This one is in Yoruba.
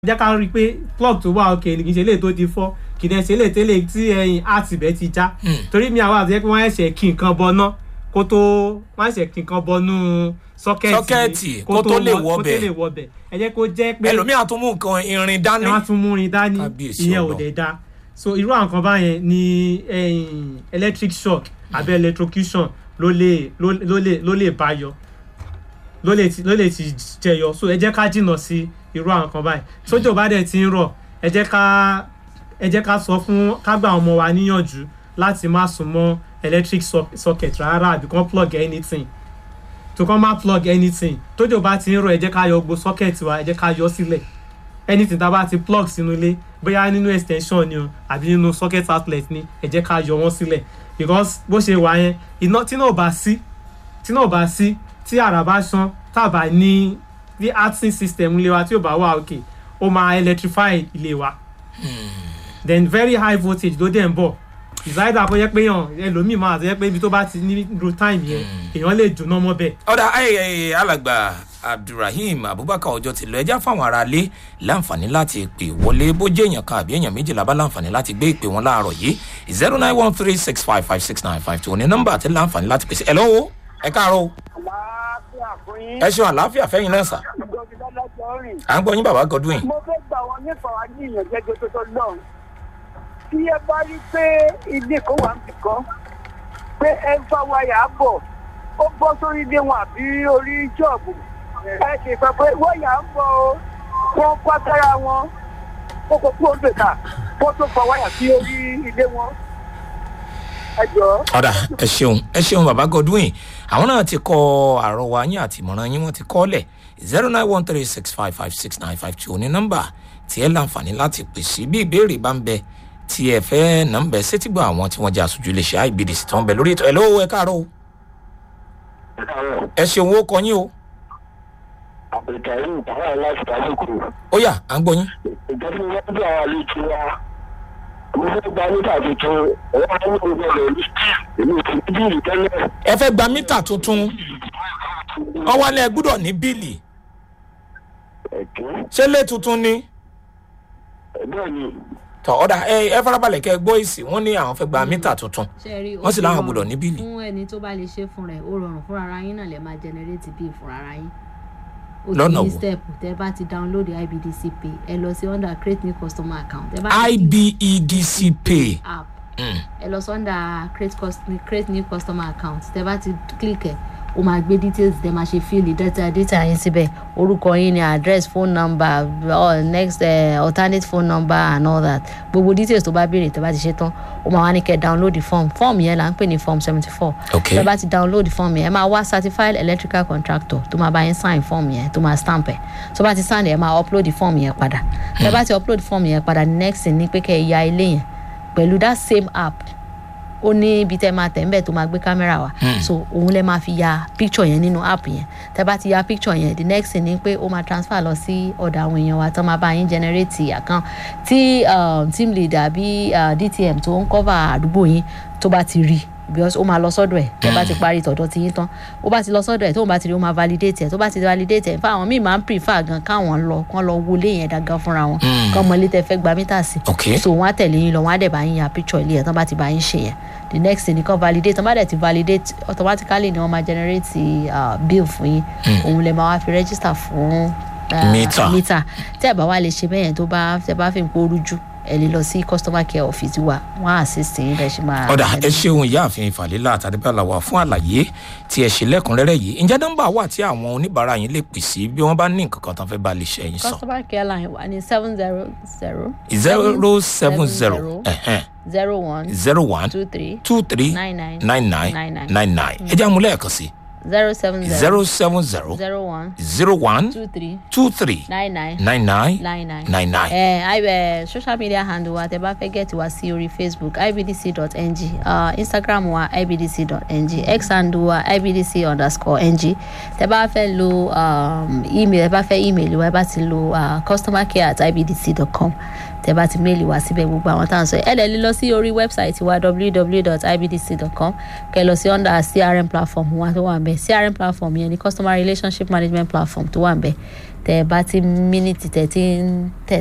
jẹ́ ká rí i pé plug tó wà òkè ni kì í ṣe eléyìí tó ti fọ́ kì í dẹ̀ ṣe eléyìí tẹ́lẹ̀ tí ẹyin àti ibẹ̀ ti já torí mi àwọn àti ẹ pé wọ́n ẹ̀ṣẹ̀ kí nǹkan bọná kó tó wọ́n ẹ̀ṣẹ̀ kí nǹkan bọnú sọ́kẹ́ẹ̀tì Sọ́kẹ́ẹ̀tì, kó tó lè wọ- wọ kó bẹ̀. tó lè wọ bẹ̀ ẹ jẹ́ kó jẹ́ pé ẹlòmíà tún mú nǹkan irin dání. ẹ wá tún múrin dání Kábíyèsí ìyẹn ò Ọlọ́run. dẹ̀ da so irú àwọn kan báyẹn ni ẹyin electric shock àbí electrocution ló lè ló ló lè ló lè bá yọ ló lè ti ló lè ti jẹyọ so ẹ jẹ́ ká jìnnà sí irú àwọn kan báyìí sójò bá dẹ̀ ti ń rọ̀ ẹ jẹ́ ká ẹ jẹ́ ká sọ fún ká gba àwọn ọmọ wa níyànjú láti má sún mọ́ electric soc- socket rárá àbí kán plug anything tó kán má plug anything tójò bá ti ń rọ̀ ẹ jẹ́ ká yọ gbogbo socket wa ẹ jẹ́ ká yọ sílẹ̀ anything tá a bá ti plug sínú ilé bóyá nínú extension ni o àbí nínú socket outlet ni ẹ jẹ́ ká yọ wọ́n sílẹ̀ because bó ṣe wà yẹn iná tí náà ò bá sí tí náà ò bá sí tí àrà bá ṣán tàbá ní bí arting system ilé wa tí ò bá wà òkè ó máa electrify ilé wa then very high voltage ló dẹ̀ ń bọ̀ ìsáyédà kó yẹ pé yàn ẹlòmíì máa àti yẹ pé ibi tó bá ti ní ro time yẹn èèyàn lè jóná mọ́ bẹ́ẹ̀. ọ̀dà ayẹyẹ alàgbà abdulrahim abubakar ọjọ́ ti lọ ẹjá fáwọn aráalé láǹfààní láti pè wọlé bó jẹ́ èèyàn kan àbí èèyàn méjìlá bá láǹfààní láti gbé ìpè wọn láàárọ̀ yìí zero nine one three six five five six nine five two ní nọ́mbà àti láǹfààní láti pèsè ẹ lọ́wọ́ ẹ káàárọ̀ o àlàáfíà fún yín. ẹ ṣeun àlàáfíà fẹ́yìn náà sà gómìnà lọ́jọ́ rìn. à ń gbọ́ yín bàbá godwin mo fẹ́ gbà wọ́n nípa wa ní ìyànjẹ́ gbogbo lọ́hùn. tí ẹ bá rí pé ilé kan wà nìkan pé ẹ ń fa wáyà bọ̀ ó bọ́ sórí ilé wọn àbí orí jọ́ọ̀bù ẹ ṣe sọ pé wáyà ń bọ̀ o wọ́n pàtàrà wọn kó kó kúrò gbèkà kó tó fa wáyà sí orí ilé wọn. ẹ jọ̀ọ́. ọ̀dà ẹ ṣeun ẹ ṣeun bàbá godwin àwọn náà ti kọ àrọwà yín àti ìmọ̀ràn yín wọ́n ti kọ́ lẹ̀ zero nine one three six five five six nine five two ní nọ́mbà tí ẹ láǹfààní láti pè sí bí ìbéèrè bá ń bẹ tí ẹ fẹ́ nà ń bẹ sétígbà àwọn tí wọ́n jẹ́ aṣojú iléeṣẹ́ ibdc tó ń bẹ lórí ètò ẹ̀ lówó ẹ káàárọ̀ o ẹ ṣeun ó kọ yín o àbẹ̀tàrí ìtàwọn láti tàbíkù ó yá à ń gbọ́ yín ìjọba wọn bí àwọn àlejò wa mo fẹ́ gba níta tuntun wọn á ní ìwé rẹ̀ rí èmi ò fi bíìlì tẹ́lẹ̀ ẹ fẹ́ gba mítà tuntun wọ́n wá lẹ́ gbúdọ̀ ní bíìlì ẹ̀kẹ́ ṣé lé tuntun ni bẹ́ẹ̀ ni tọ́ ọ̀dà ẹ ẹ farabalẹ̀ kẹ́ ẹ gbọ́ èsì wọ́n ní àwọn fẹ́ gba mítà tuntun ṣẹ́rí wọ́n sì láwọn gbọ́dọ̀ ní bíìlì. fún ẹni tó bá lè ṣe fún rẹ̀ ó rọrùn fúnra ara yín náà lè máa generate bill fúnra ara yín ó Lọ́nà ti ní wo? step tẹ bá ti download ibdc pay ẹ lọ sí under create new customer account tẹ bá ti click ibedc pay app Mm. ẹ lọ sí under create, cus- create new customer account tẹ bá ti click ẹ ó máa gbé details tẹ máa ṣe fill data data yín síbẹ̀ orúkọ yín ni address phone number uh, next uh, alternate phone number and all that gbogbo details tó bá béèrè tẹ bá ti ṣe tán ó máa wá ní kẹ́ download the form form yẹn là ń pè ní form seventy four Okay. tẹ bá ti download the form yẹn ẹ máa wá certified electrical contractor tó máa bá yín sign form yẹn tó máa stamp ẹ tó bá ti sign ẹ máa upload the form yẹn padà tẹ bá ti upload form yẹn padà the next thing ni pé kẹ́ ẹ ya ilé yẹn pẹ̀lú that same app ó ní ibi tẹ́ máa tẹ̀ ń bẹ̀ tó máa gbé kámẹ́rà wá so òun lẹ máa fi ya picture yẹn nínú app yẹn tẹ́ bá ti ya picture yẹn the next thing ni pé ó máa transfer lọ sí ọ̀dọ̀ àwọn èèyàn wa tán máa bá yín generate account tí um, team leader àbí uh, dtm tó ń cover àdúgbò yín tó bá ti rí because ó máa lọ sọ́dọ̀ ẹ̀ tẹ́ bá ti parí tọ̀dọ̀ ti yín tán ó bá ti lọ sọ́dọ̀ ẹ̀ tóun bá ti rí ó máa validate ẹ̀ tó bá ti validate ẹ̀ fún àwọn míì máa ń prefer gan káwọn lọ kán lọ wọlé yẹn dágan fúnra wọn kán mọ ilé tẹ́ fẹ́ gba mítà sí Okay. so wọn á tẹ̀lé yín lọ wọn á dẹ̀ bá yín ya picture ilé yẹn tán bá ti bá yín ṣe yẹn the next thing nìkan validate tán bá dẹ̀ ti validate automatically ni wọ́n máa generate uh, bill fún yín òun lè máa wá fi register fún uh, Meter. meter tí ẹ̀ bá wá lè ṣe bẹ́ẹ̀ yẹn tó bá tẹ́ bá fi ń pò rújú ẹ lè lọ sí customer care office wa wọn á assist yín bẹ́ẹ̀ ṣe máa. ọ̀dà ẹ ṣeun ìyáàfin ìfàlélà àtàdébàlà wà fún àlàyé tí ẹ ṣe lẹ́kùnrẹ́rẹ́ yìí ǹjẹ́ nọ́mbà wà tí àwọn oníbàárà yín lè pè sí bí wọ́n bá ní nǹkan kan tán fẹ́ bá lè ṣe yín sọ. customer care line wa ni seven zero zero. zero seven zero zero one zero one two three two three nine nine nine nine nine nine nine nine ẹ jẹ́ àmúlẹ̀ ẹ̀kan sí zero seven zero zero seven zero zero one zero one two three two three nine nine nine nine nine nine. nine nine. ẹ ẹ social media handle wa tẹ bá fẹ́ get wa sí orí facebook ibdc.ng uh, instagram wa ibdc.ng x handle wa ibdc underscore ng tẹ bá fẹ́ lo um, email tẹ bá fẹ́ email wa ẹ bá ti lo uh, customer care at ibdc.com tẹ bá ti méèlì wá síbẹ̀ gbogbo àwọn tá à ń sọ ẹ lè lè lọ sí orí wẹ́bsáìtì wa www.ibdc.com kẹ lọ sí under crm platform wa tó wà ń bẹ crm platform yẹn ni customer relationship management platform tó wà ń bẹ tẹ bá ti mínítì tẹ ti ń tẹ